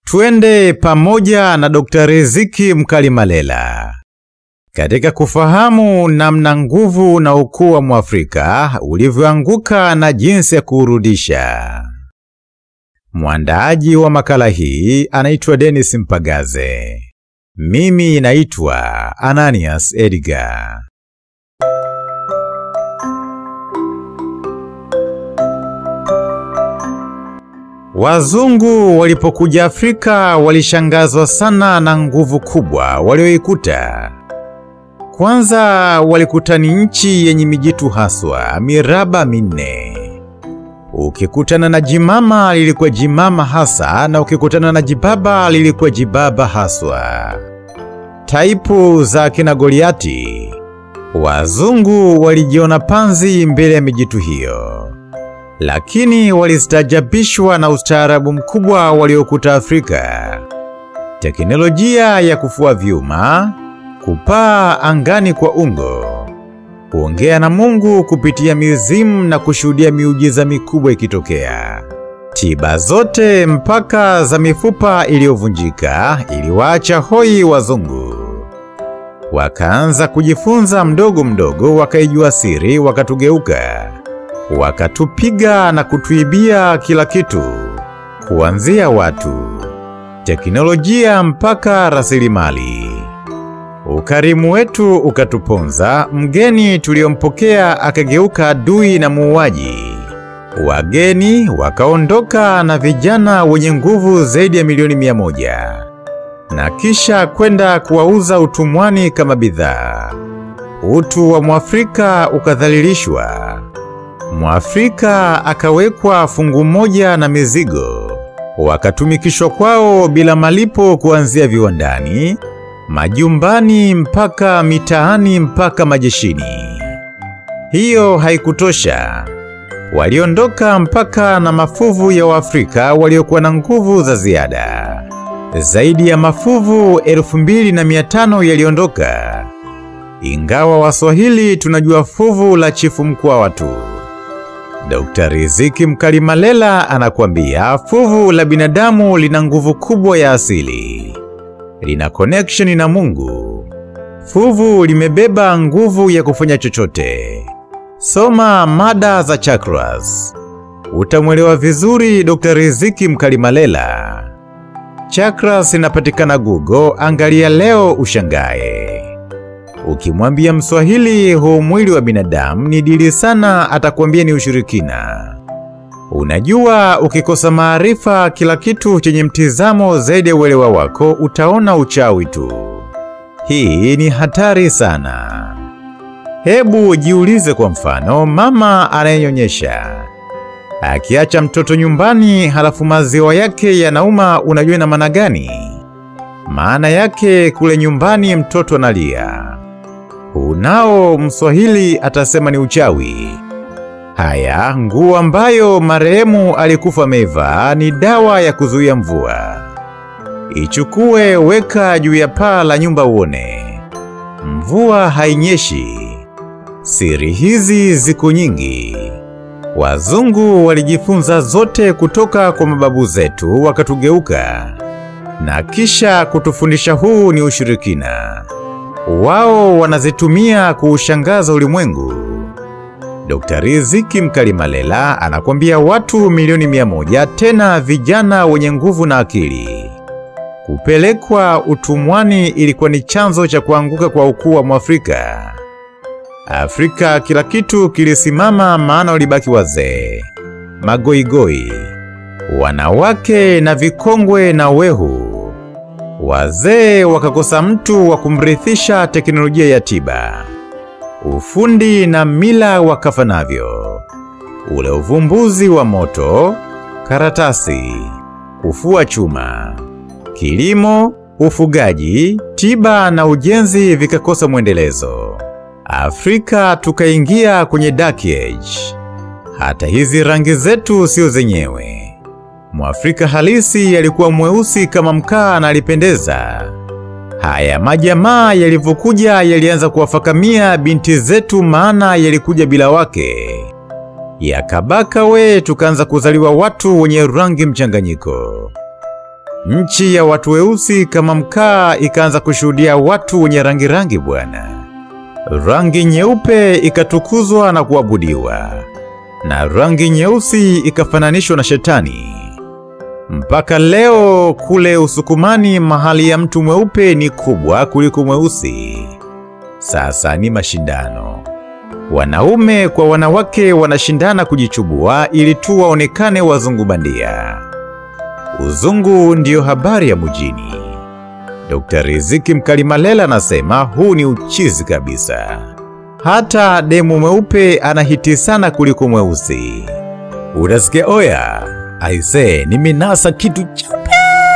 Twende pamoja na Dr. Riziki Mkalimalela katika kufahamu namna nguvu na ukuu wa Mwafrika ulivyoanguka na jinsi ya kuurudisha. Mwandaaji wa makala hii anaitwa Dennis Mpagaze. Mimi naitwa Ananias Edgar. Wazungu walipokuja Afrika walishangazwa sana na nguvu kubwa walioikuta. Kwanza walikuta ni nchi yenye mijitu haswa miraba minne. Ukikutana na jimama lilikuwa jimama hasa, na ukikutana na jibaba lilikuwa jibaba haswa. Taipu za kina Goliati, wazungu walijiona panzi mbele ya mijitu hiyo, lakini walistajabishwa na ustaarabu mkubwa waliokuta Afrika, teknolojia ya kufua vyuma, kupaa angani kwa ungo, kuongea na Mungu kupitia mizimu na kushuhudia miujiza mikubwa ikitokea. Tiba zote mpaka za mifupa iliyovunjika iliwaacha hoi wazungu. Wakaanza kujifunza mdogo mdogo, wakaijua siri, wakatugeuka, wakatupiga na kutuibia kila kitu, kuanzia watu, teknolojia mpaka rasilimali. Ukarimu wetu ukatuponza, mgeni tuliyompokea akageuka adui na muuaji. Wageni wakaondoka na vijana wenye nguvu zaidi ya milioni mia moja na kisha kwenda kuwauza utumwani kama bidhaa. Utu wa Mwafrika ukadhalilishwa. Mwafrika akawekwa fungu moja na mizigo, wakatumikishwa kwao bila malipo, kuanzia viwandani, majumbani, mpaka mitaani, mpaka majeshini. Hiyo haikutosha. Waliondoka mpaka na mafuvu ya Waafrika waliokuwa na nguvu za ziada. Zaidi ya mafuvu elfu mbili na mia tano yaliondoka, ingawa Waswahili tunajua fuvu la chifu Mkwawa tu. Dr. Riziki Mkalimalela anakuambia fuvu la binadamu lina nguvu kubwa ya asili, lina connection na Mungu. Fuvu limebeba nguvu ya kufanya chochote. Soma mada za chakras, utamwelewa vizuri Dr. Riziki Mkalimalela. Chakras inapatikana Google, angalia leo ushangae. Ukimwambia Mswahili huu mwili wa binadamu ni dili sana, atakwambia ni ushirikina. Unajua, ukikosa maarifa, kila kitu chenye mtizamo zaidi ya uelewa wako utaona uchawi tu. Hii ni hatari sana. Hebu jiulize, kwa mfano, mama anayenyonyesha akiacha mtoto nyumbani, halafu maziwa yake yanauma, unajua ina maana gani? Maana yake kule nyumbani mtoto analia. Unao Mswahili atasema ni uchawi. Haya, nguo ambayo marehemu alikufa amevaa ni dawa ya kuzuia mvua. Ichukue, weka juu ya paa la nyumba uone, mvua hainyeshi. Siri hizi ziko nyingi. Wazungu walijifunza zote kutoka kwa mababu zetu, wakatugeuka na kisha kutufundisha huu ni ushirikina. Wao wanazitumia kuushangaza ulimwengu. Dr. Riziki Mkalimalela anakwambia watu milioni mia moja, tena vijana wenye nguvu na akili, kupelekwa utumwani ilikuwa ni chanzo cha kuanguka kwa ukuu wa Mwafrika. Afrika kila kitu kilisimama, maana walibaki wazee, magoigoi, wanawake na vikongwe na wehu. Wazee wakakosa mtu wa kumrithisha teknolojia ya tiba, ufundi na mila wakafa navyo. Ule uvumbuzi wa moto, karatasi, kufua chuma, kilimo, ufugaji, tiba na ujenzi vikakosa mwendelezo. Afrika tukaingia kwenye dark age. Hata hizi rangi zetu sio zenyewe. Mwafrika halisi alikuwa mweusi kama mkaa na alipendeza. Haya majamaa yalivyokuja yalianza kuwafakamia binti zetu, maana yalikuja bila wake. Yakabaka we, tukaanza kuzaliwa watu wenye rangi mchanganyiko. Nchi ya watu weusi kama mkaa ikaanza kushuhudia watu wenye rangi rangi bwana. Rangi nyeupe ikatukuzwa na kuabudiwa, na rangi nyeusi ikafananishwa na shetani. Mpaka leo kule Usukumani mahali ya mtu mweupe ni kubwa kuliko mweusi. Sasa ni mashindano. Wanaume kwa wanawake wanashindana kujichubua ili tu waonekane wazungu bandia. Uzungu ndiyo habari ya mjini. Dr. Riziki Mkalimalela anasema huu ni uchizi kabisa. Hata demu mweupe anahiti sana kuliko mweusi. Unasikia oya, aise, nimenasa kitu cheupe.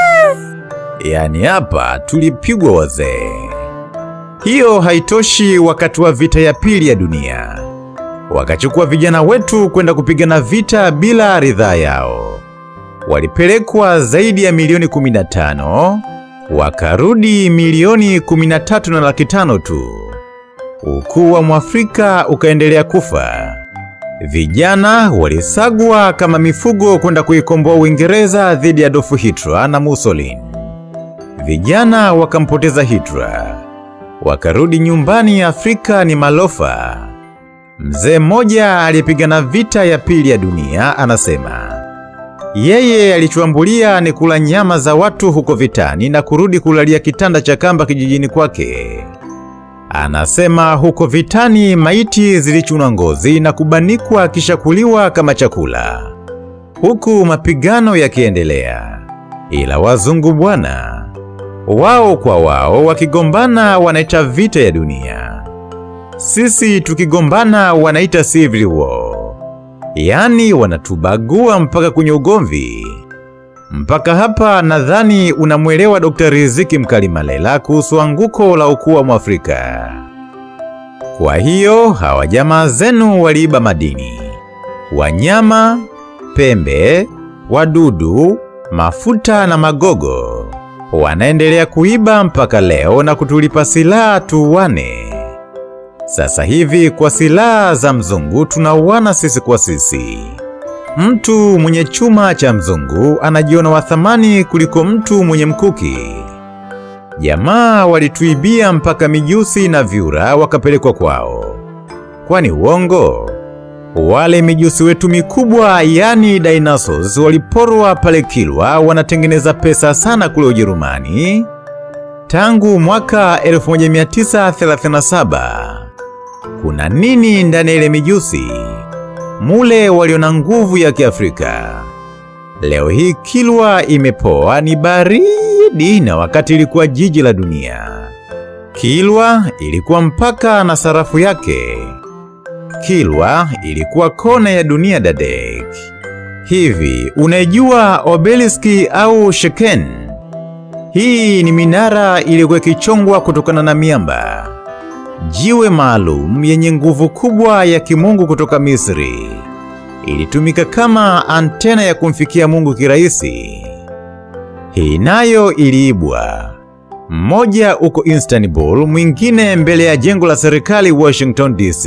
Yaani hapa tulipigwa wazee. Hiyo haitoshi. Wakati wa vita ya pili ya dunia, wakachukua vijana wetu kwenda kupigana vita bila ridhaa yao. Walipelekwa zaidi ya milioni 15, wakarudi milioni 13 na laki tano tu. Ukuu wa Mwafrika ukaendelea kufa. Vijana walisagwa kama mifugo kwenda kuikomboa Uingereza dhidi ya Adolf Hitler na Mussolini. Vijana wakampoteza Hitler, wakarudi nyumbani. Afrika ni malofa. Mzee mmoja aliyepigana vita ya pili ya dunia anasema yeye alichoambulia ni kula nyama za watu huko vitani na kurudi kulalia kitanda cha kamba kijijini kwake. Anasema huko vitani maiti zilichunwa ngozi na kubanikwa kisha kuliwa kama chakula, huku mapigano yakiendelea. Ila wazungu bwana, wao kwa wao wakigombana wanaita vita ya dunia, sisi tukigombana wanaita civil war. Yaani wanatubagua mpaka kwenye ugomvi. Mpaka hapa nadhani unamwelewa Dr. Riziki Mkalimalela kuhusu anguko la ukuu wa Mwafrika. Kwa hiyo hawa jamaa zenu waliiba madini, wanyama, pembe, wadudu, mafuta na magogo. Wanaendelea kuiba mpaka leo na kutulipa silaha tuuane. Sasa hivi kwa silaha za mzungu tunauana sisi kwa sisi. Mtu mwenye chuma cha mzungu anajiona wa thamani kuliko mtu mwenye mkuki. Jamaa walituibia mpaka mijusi na vyura wakapelekwa kwao. Kwani uongo? Wale mijusi wetu mikubwa, yani dinosaurs, waliporwa pale Kilwa, wanatengeneza pesa sana kule Ujerumani tangu mwaka 1937. Kuna nini ndani ya ile mijusi? Mule waliona nguvu ya Kiafrika. Leo hii Kilwa imepoa, ni baridi, na wakati ilikuwa jiji la dunia. Kilwa ilikuwa mpaka na sarafu yake. Kilwa ilikuwa kona ya dunia dadek. Hivi unaijua obeliski au sheken? Hii ni minara iliyokuwa ikichongwa kutokana na miamba, jiwe maalum yenye nguvu kubwa ya kimungu kutoka Misri. Ilitumika kama antena ya kumfikia Mungu kirahisi. Hii nayo iliibwa, mmoja uko Istanbul, mwingine mbele ya jengo la serikali Washington DC,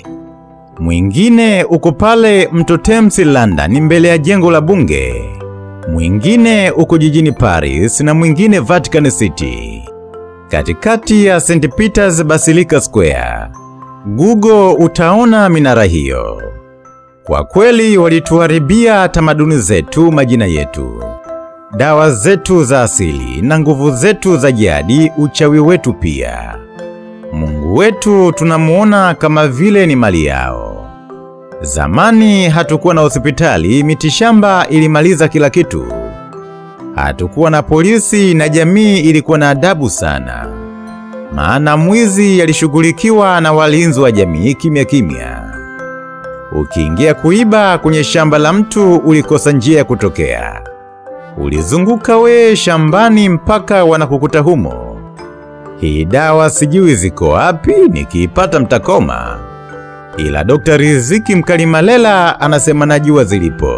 mwingine uko pale mto Thames London, mbele ya jengo la bunge, mwingine uko jijini Paris na mwingine Vatican City, katikati ya St Peter's Basilica Square. Google utaona minara hiyo. Kwa kweli walituharibia tamaduni zetu, majina yetu, dawa zetu za asili na nguvu zetu za jadi, uchawi wetu pia. Mungu wetu tunamuona kama vile ni mali yao. Zamani hatukuwa na hospitali, mitishamba ilimaliza kila kitu. Hatukuwa na polisi na jamii ilikuwa na adabu sana, maana mwizi alishughulikiwa na walinzi wa jamii kimya kimya. Ukiingia kuiba kwenye shamba la mtu ulikosa njia ya kutokea, ulizunguka we shambani mpaka wanakukuta humo. Hii dawa sijui ziko wapi, nikiipata mtakoma. Ila Dr. Riziki Mkalimalela anasema najua zilipo.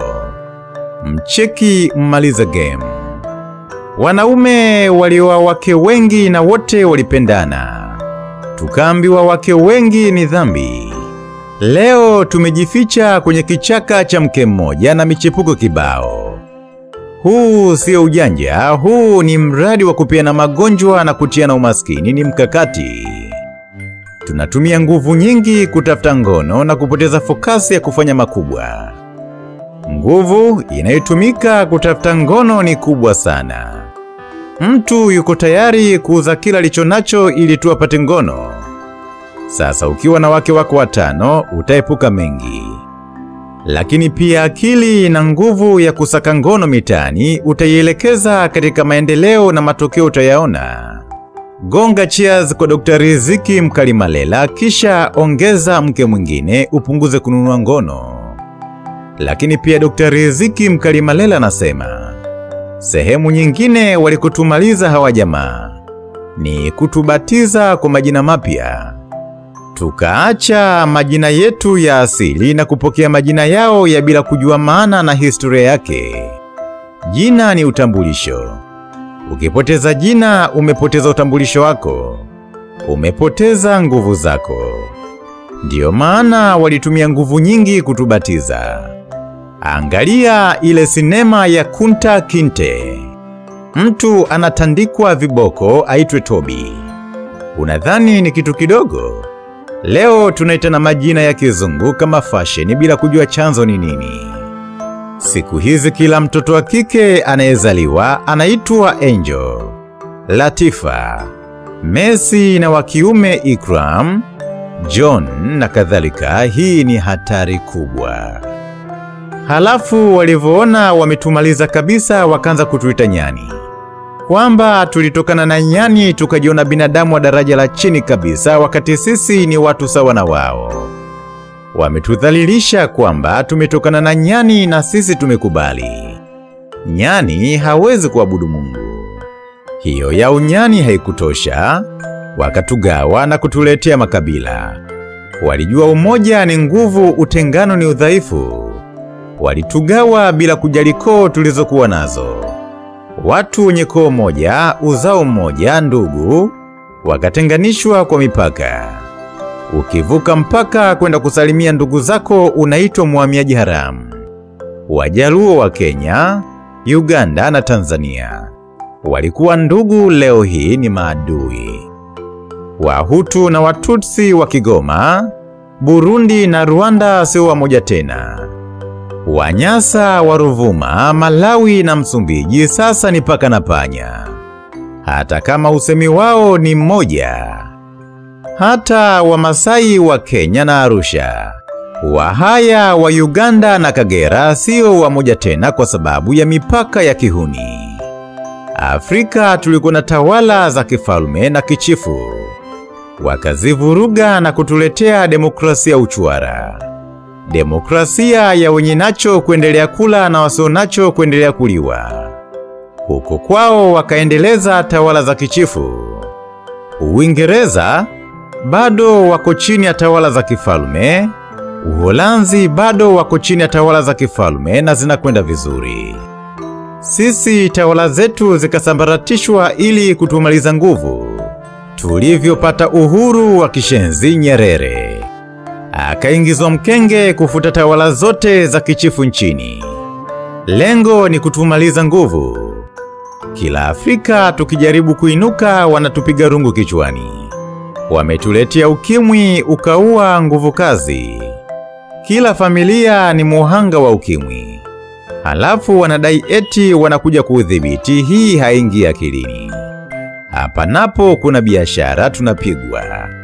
Mcheki mmaliza game. Wanaume walioa wake wengi na wote walipendana, tukaambiwa wake wengi ni dhambi. Leo tumejificha kwenye kichaka cha mke mmoja na michepuko kibao. Huu sio ujanja, huu ni mradi wa kupeana magonjwa na kutiana umaskini, ni mkakati. Tunatumia nguvu nyingi kutafuta ngono na kupoteza fokasi ya kufanya makubwa. Nguvu inayotumika kutafuta ngono ni kubwa sana. Mtu yuko tayari kuuza kila alicho nacho ili tu apate ngono. Sasa ukiwa na wake wako watano utaepuka mengi, lakini pia akili na nguvu ya kusaka ngono mitaani utaielekeza katika maendeleo na matokeo utayaona. Gonga cheers kwa Dr. Riziki Mkalimalela, kisha ongeza mke mwingine upunguze kununua ngono. Lakini pia Dr. Riziki Mkalimalela anasema sehemu nyingine walikutumaliza hawa jamaa ni kutubatiza kwa majina mapya, tukaacha majina yetu ya asili na kupokea majina yao ya bila kujua maana na historia yake. Jina ni utambulisho. Ukipoteza jina, umepoteza utambulisho wako, umepoteza nguvu zako. Ndiyo maana walitumia nguvu nyingi kutubatiza. Angalia ile sinema ya Kunta Kinte. Mtu anatandikwa viboko aitwe Tobi. Unadhani ni kitu kidogo? Leo tunaitana majina ya kizungu kama fashion bila kujua chanzo ni nini. Siku hizi kila mtoto wa kike anayezaliwa anaitwa Angel, Latifa, Messi na wa kiume Ikram, John na kadhalika. Hii ni hatari kubwa. Halafu walivyoona wametumaliza kabisa, wakaanza kutuita nyani, kwamba tulitokana na nyani tukajiona binadamu wa daraja la chini kabisa, wakati sisi ni watu sawa na wao. Wametudhalilisha kwamba tumetokana na nyani na sisi tumekubali. Nyani hawezi kuabudu Mungu. Hiyo ya unyani haikutosha, wakatugawa na kutuletea makabila. Walijua umoja ni nguvu, utengano ni udhaifu. Walitugawa bila kujali koo tulizokuwa nazo. Watu wenye koo moja, uzao mmoja, ndugu, wakatenganishwa kwa mipaka. Ukivuka mpaka kwenda kusalimia ndugu zako unaitwa mhamiaji haramu. Wajaluo wa Kenya, Uganda na Tanzania walikuwa ndugu, leo hii ni maadui. Wahutu na Watutsi wa Kigoma, Burundi na Rwanda sio wamoja tena. Wanyasa wa Ruvuma, Malawi na Msumbiji sasa ni paka na panya, hata kama usemi wao ni mmoja. Hata Wamasai wa Kenya na Arusha, Wahaya wa Uganda na Kagera sio wamoja tena kwa sababu ya mipaka ya kihuni. Afrika tulikuwa na tawala za kifalme na kichifu, wakazivuruga na kutuletea demokrasia uchwara, demokrasia ya wenye nacho kuendelea kula na wasio nacho kuendelea kuliwa. Huko kwao wakaendeleza tawala za kichifu. Uingereza bado wako chini ya tawala za kifalme. Uholanzi bado wako chini ya tawala za kifalme na zinakwenda vizuri. Sisi tawala zetu zikasambaratishwa ili kutumaliza nguvu. Tulivyopata uhuru wa kishenzi, Nyerere akaingizwa mkenge kufuta tawala zote za kichifu nchini. Lengo ni kutumaliza nguvu. Kila Afrika tukijaribu kuinuka, wanatupiga rungu kichwani. Wametuletea ukimwi ukaua nguvu kazi. Kila familia ni muhanga wa ukimwi, halafu wanadai eti wanakuja kuudhibiti. Hii haingi akilini. Hapa napo kuna biashara tunapigwa.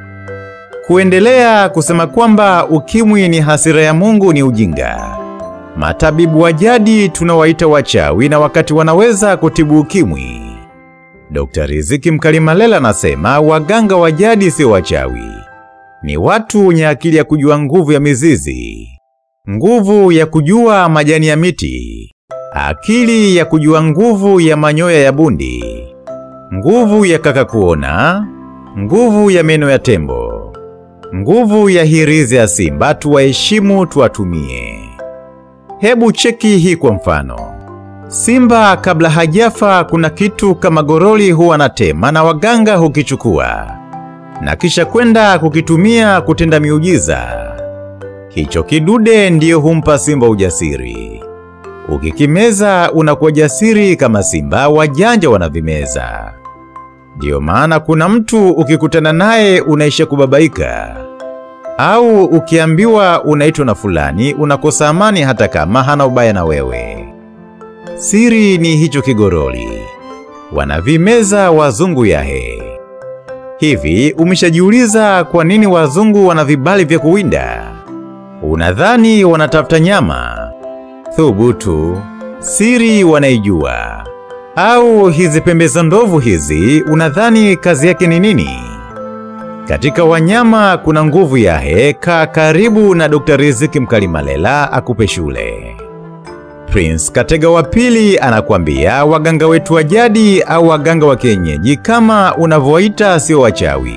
Kuendelea kusema kwamba ukimwi ni hasira ya Mungu ni ujinga. Matabibu wa jadi tunawaita wachawi na wakati wanaweza kutibu ukimwi. Dr. Riziki Mkalimalela anasema waganga wa jadi sio wachawi, ni watu wenye akili ya kujua nguvu ya mizizi, nguvu ya kujua majani ya miti, akili ya kujua nguvu ya manyoya ya bundi, nguvu ya kaka kuona, nguvu ya meno ya tembo, nguvu ya hirizi ya simba. Tuwaheshimu, tuwatumie. Hebu cheki hii kwa mfano. Simba kabla hajafa kuna kitu kama goroli huwa anatema na waganga hukichukua na kisha kwenda kukitumia kutenda miujiza. Hicho kidude ndiyo humpa simba ujasiri. Ukikimeza unakuwa jasiri kama simba, wajanja wanavimeza. Ndiyo maana kuna mtu ukikutana naye unaisha kubabaika, au ukiambiwa unaitwa na fulani unakosa amani hata kama hana ubaya na wewe. Siri ni hicho kigoroli, wanavimeza wazungu yahe. Hivi umeshajiuliza kwa nini wazungu wana vibali vya kuwinda? Unadhani wanatafuta nyama? Thubutu, siri wanaijua. Au hizi pembe za ndovu hizi unadhani kazi yake ni nini? Katika wanyama kuna nguvu yahe. Kaa karibu na Dr. Riziki Mkalimalela akupe shule. Prince Katega wa pili anakuambia waganga wetu wa jadi au waganga wa kienyeji kama unavyoita sio wachawi.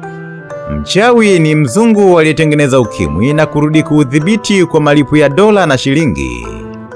Mchawi ni mzungu aliyetengeneza ukimwi na kurudi kuudhibiti kwa malipo ya dola na shilingi.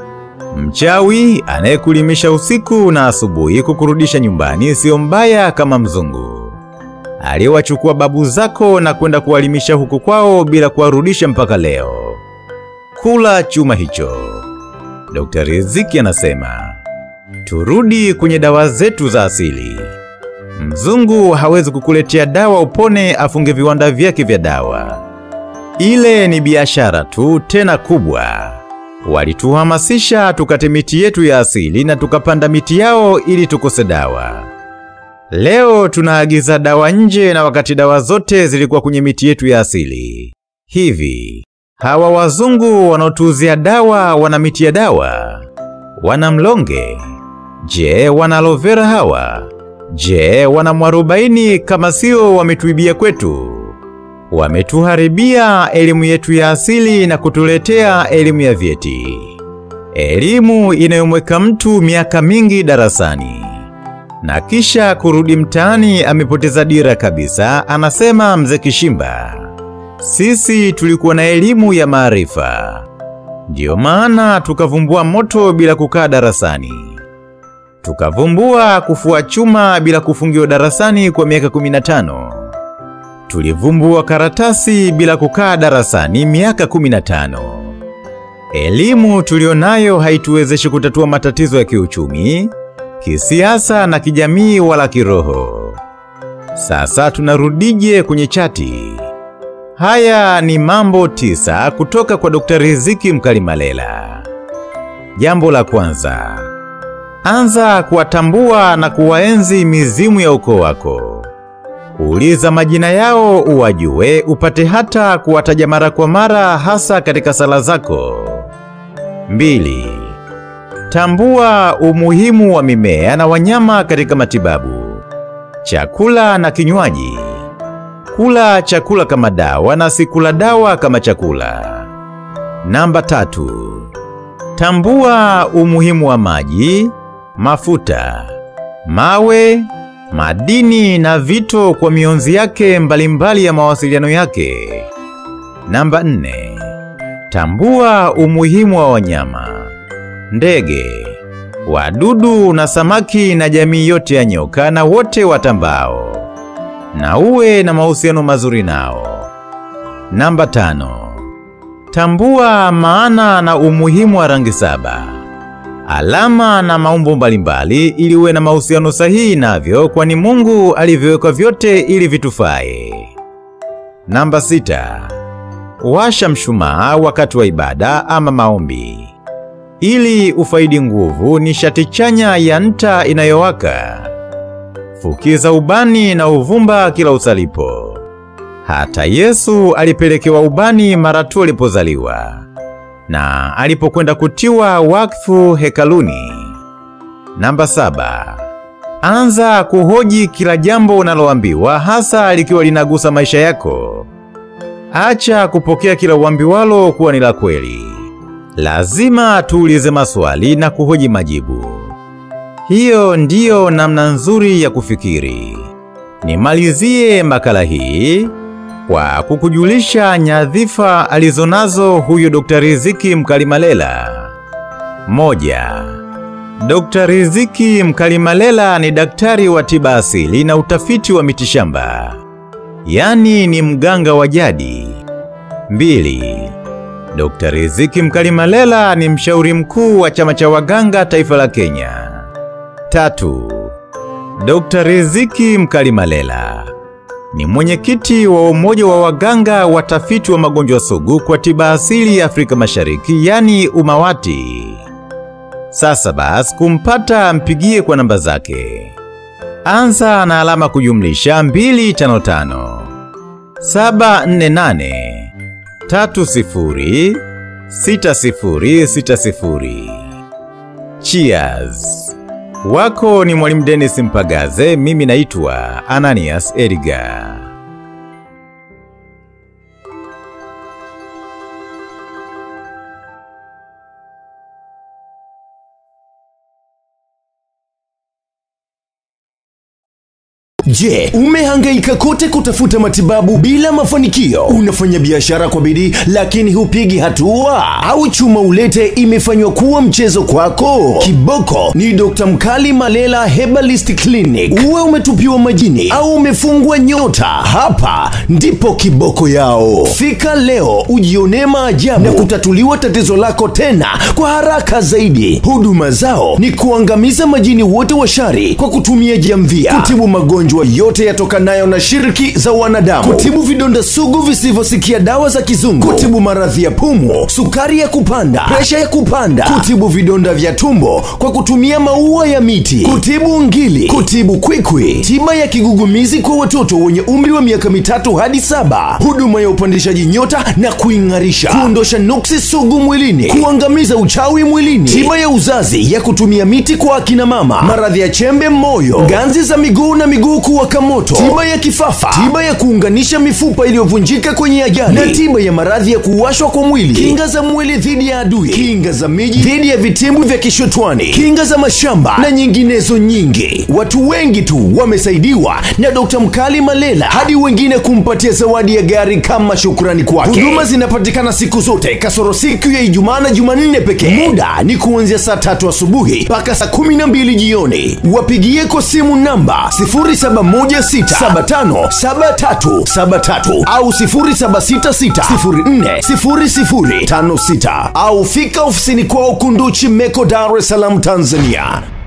Mchawi anayekulimisha usiku na asubuhi kukurudisha nyumbani sio mbaya kama mzungu aliyewachukua babu zako na kwenda kuwalimisha huku kwao bila kuwarudisha mpaka leo. Kula chuma hicho. Dr. Riziki anasema turudi kwenye dawa zetu za asili. Mzungu hawezi kukuletea dawa upone afunge viwanda vyake vya dawa. Ile ni biashara tu, tena kubwa. Walituhamasisha tukate miti yetu ya asili na tukapanda miti yao ili tukose dawa. Leo tunaagiza dawa nje na wakati dawa zote zilikuwa kwenye miti yetu ya asili. Hivi, hawa wazungu wanaotuuzia dawa wana miti ya dawa? Wana mlonge? Je, wana aloe vera hawa? Je, wana mwarobaini kama sio wametuibia kwetu? Wametuharibia elimu yetu ya asili na kutuletea elimu ya vyeti. Elimu inayomweka mtu miaka mingi darasani na kisha kurudi mtaani amepoteza dira kabisa, anasema mzee Kishimba. Sisi tulikuwa na elimu ya maarifa, ndiyo maana tukavumbua moto bila kukaa darasani, tukavumbua kufua chuma bila kufungiwa darasani kwa miaka 15, tulivumbua karatasi bila kukaa darasani miaka 15. Elimu tulionayo haituwezeshi kutatua matatizo ya kiuchumi, kisiasa na kijamii wala kiroho. Sasa tunarudije kwenye chati? Haya ni mambo tisa kutoka kwa Dr. Riziki Mkalimalela. Jambo la kwanza, anza kuwatambua na kuwaenzi mizimu ya ukoo wako. Uliza majina yao uwajue, upate hata kuwataja mara kwa mara, hasa katika sala zako. Mbili, tambua umuhimu wa mimea na wanyama katika matibabu, chakula na kinywaji. Kula chakula kama dawa na si kula dawa kama chakula. Namba tatu, tambua umuhimu wa maji, mafuta, mawe, madini na vito kwa mionzi yake mbalimbali ya mawasiliano yake. Namba nne, tambua umuhimu wa wanyama, ndege, wadudu na samaki na jamii yote ya nyoka na wote watambao na uwe na mahusiano mazuri nao. Namba tano, tambua maana na umuhimu wa rangi saba, alama na maumbo mbalimbali ili uwe na mahusiano sahihi navyo, kwani Mungu alivyoweka vyote ili vitufae. Namba sita, washa mshumaa wakati wa ibada ama maombi ili ufaidi nguvu nishati chanya ya nta inayowaka. Fukiza ubani na uvumba kila usalipo. Hata Yesu alipelekewa ubani mara tu alipozaliwa na alipokwenda kutiwa wakfu hekaluni. Namba saba, anza kuhoji kila jambo unaloambiwa hasa likiwa linagusa maisha yako. Acha kupokea kila uambiwalo kuwa ni la kweli. Lazima tuulize maswali na kuhoji majibu. Hiyo ndiyo namna nzuri ya kufikiri. Nimalizie makala hii kwa kukujulisha nyadhifa alizonazo huyu Dr. Riziki Mkalimalela. Moja, Dr. Riziki Mkalimalela ni daktari wa tiba asili na utafiti wa mitishamba, yaani ni mganga wa jadi. Mbili, Dr. Riziki Mkalimalela ni mshauri mkuu wa chama cha waganga taifa la Kenya. Tatu, Dr. Riziki Mkalimalela ni mwenyekiti wa umoja wa waganga watafiti wa magonjwa sugu kwa tiba asili ya Afrika Mashariki, yani UMAWATI. Sasa basi, kumpata mpigie kwa namba zake. Anza na alama kujumlisha 255 748 30 6060. Cheers! Wako ni Mwalimu Dennis Mpagaze, mimi naitwa Ananias Edgar. Je, umehangaika kote kutafuta matibabu bila mafanikio? Unafanya biashara kwa bidii lakini hupigi hatua? Au chuma ulete imefanywa kuwa mchezo kwako? Kiboko ni Dr. Mkali Malela Herbalist Clinic. Uwe umetupiwa majini au umefungwa nyota, hapa ndipo kiboko yao. Fika leo ujionee maajabu na kutatuliwa tatizo lako tena kwa haraka zaidi. Huduma zao ni kuangamiza majini wote wa shari kwa kutumia jamvia, kutibu magonjwa yote yatokanayo na shiriki za wanadamu, kutibu vidonda sugu visivyosikia dawa za kizungu, kutibu maradhi ya pumu, sukari ya kupanda, presha ya kupanda, kutibu vidonda vya tumbo kwa kutumia maua ya miti, kutibu ngili, kutibu kwikwi, tiba ya kigugumizi kwa watoto wenye umri wa miaka mitatu hadi saba, huduma ya upandishaji nyota na kuing'arisha, kuondosha nuksi sugu mwilini, kuangamiza uchawi mwilini, tiba ya uzazi ya kutumia miti kwa akina mama, maradhi ya chembe moyo, ganzi za miguu na miguu kuwaka moto, tiba ya kifafa, tiba ya kuunganisha mifupa iliyovunjika kwenye ajali, na tiba ya maradhi ya kuwashwa kwa mwili, kinga za mwili dhidi ya adui, kinga za miji dhidi ya vitimbu vya kishotwani, kinga za mashamba na nyinginezo nyingi. Watu wengi tu wamesaidiwa na Dr. Mkali Malela hadi wengine kumpatia zawadi ya gari kama shukrani kwake. Huduma zinapatikana siku zote kasoro siku ya Ijumaa na Jumanne pekee. Muda ni kuanzia saa tatu asubuhi mpaka saa kumi na mbili jioni. Wapigie kwa simu namba 0716757373 au 0766040056 au fika ofisini kwao Kunduchi Meko, Dar es Salaam, Tanzania.